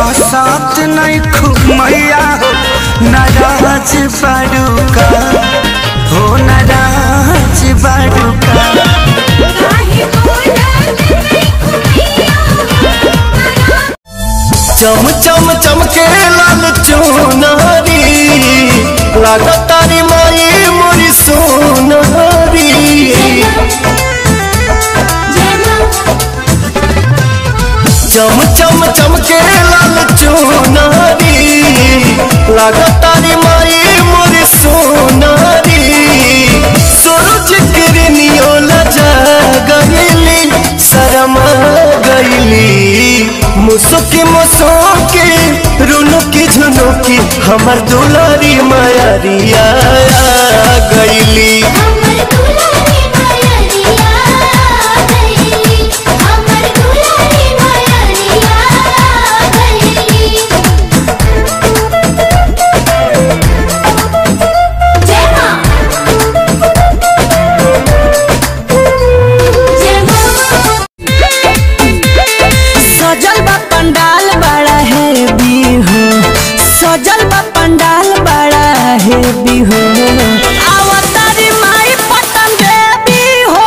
हंसत नहीं खूब मैया हो नाराज बाड़ूका हो नाराज बाड़ूका चम चम चमके लाल चुनारी लागतारी माई मोरी सोनारी चम चम चमके लाल चुनारी लागतारी माई मोरी सोनारी सूरज किरनियो लजा गईली शरमा गईली मुसुकी मुसुकी रुनुकी झुनुकी हमर दुलारी मायरिया गईली सजल बा पंडाल बड़ा है बिहो सजल बा पंडाल बड़ा है बिहो आवतारी माई पटन देवी हो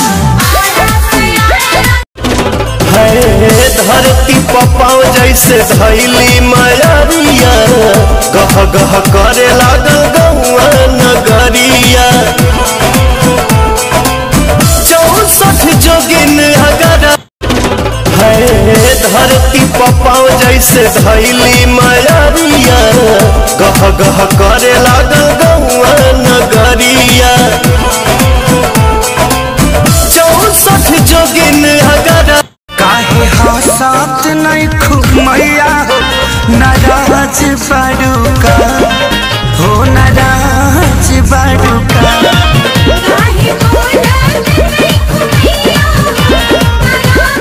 है धरती पपाव जैसे धैली मायरिया गह गह करे लागल गौआ नगरिया चौसठ जोगिन अगर है धरती पपाव जैसे धैली मायरिया गह गह करे लागल गौआ नगरिया चौसठ जोगिन अगर काहे हंसत नहीं खूब मैया हो नाराज बाड़ूका हो ना